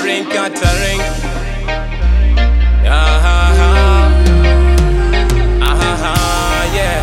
catering, catering. Ah, ah, ah. Ah, ah, ah, yeah.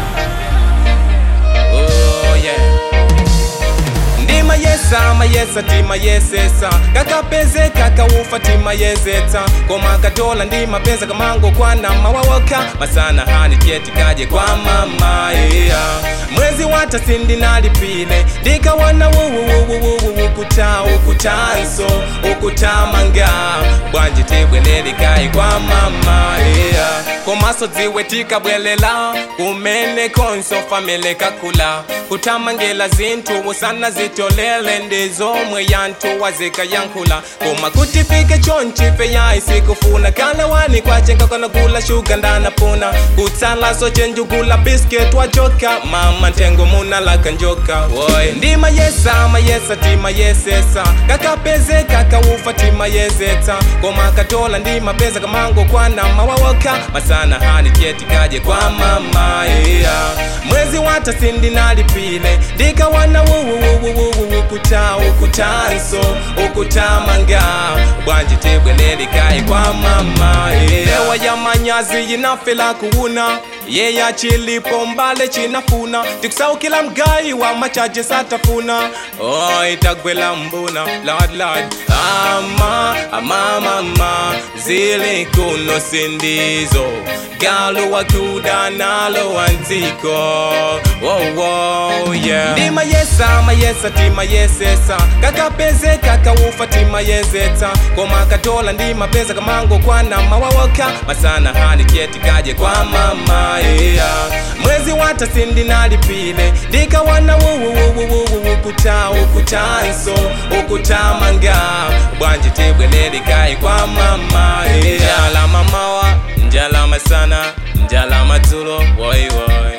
Oh, yeah. ndima yesa mayesa tima yesesa kakapeze kakaufa tima yezeta koma katola ndima peza kamango kwana mawawoka masana hani cheti kaje kwa mama yeah. mwezi wata sindi nalipile ndikawana wuwuwuwuwu ukuta ukutanso ukutamanga bwanji tibwelelikayi kwa mama yeah. komaso dziwe tikabwelela kumene konso famile kakula kutamangela zinthu usana zitolele ndizomwe yanthu wazikayankhula koma kuti fike chonchife yayi sikufuna kalewani kwacenga kanagula shuga ndanapuna kutsalaso cenjugula biscuit wajoka mama ntengo munalaka njoka woy ndima yesa mayesa tima yesesa kakapeze kakaufa tima yezeta koma katola ndima peza kamango kwana mawawoka masana hani cheti kaje kwa mama yeah. mwezi wata sindi nalipile ndikawana wuwuwuwuwu ukuta ukutanso ukutamanga bwanji tibwelelikayi kwa mama yeah. ewa ya manyazi yinafela kuwuna yeya chilipo mbale chinafuna tikusaukila mgayi wa machaje satafuna oh, itagwela mbuna lord lord ama ama mama zili kuno sindizo galu wakuda nalo wanziko oh, oh, yeah. ndima yesa mayesa tima yesesa kakapeze kakaufa tima yezeta koma katola ndima peza kamango kwana mawawoka masana hani cheti kaje kwa mama yeah. mwezi wata sindi nalipile ndikawana wuwuwuwuwu ukuta ukutanso ukutamanga bwanji tibwelelikayi kwa mama yeah. njala mamawa njala masana njala madzulo woy woy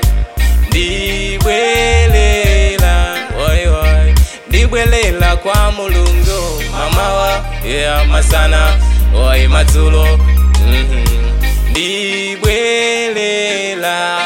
ndibwelela woy woy ndibwelela kwa mulungu mamawa yeah masana woy madzulo mhm ndibwelela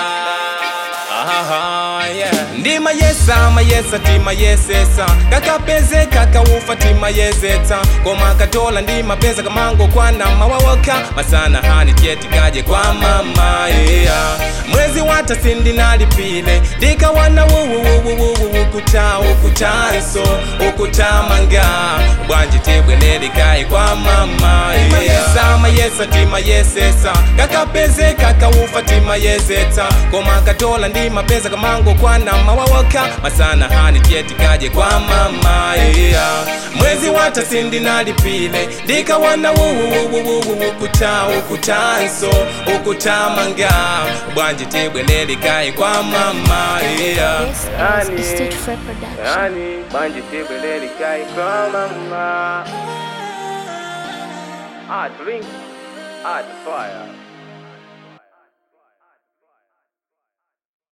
Aha, yeah. ndima yesa mayesa tima yesesa kakapeze kakaufa tima yezeta koma katola ndima peza kamango kwana mawawoka masana hani cheti kaje kwa mama yeah. mwezi wata sindi nalipile ndikawana wuwuwuwuwu ukuta ukutanso ukutamanga bwanji tibwelelikayi kwa mama yeah. yesa mayesa tima yesesa kakapeze kakaufa tima yezeta koma katola ndima peza kamango kwana mawawoka masana hani cheti kaje kwa mama yeah. mwezi wata sindi nalipile ndikawana wuwuwuwuwu ukuta ukutanso ukutamanga bwanji tibwelelikayi kwa mama yeah. This is a Stage Fright production. yani bwanji tibwelelikayi kwa mama Ah, drink, ah, fire.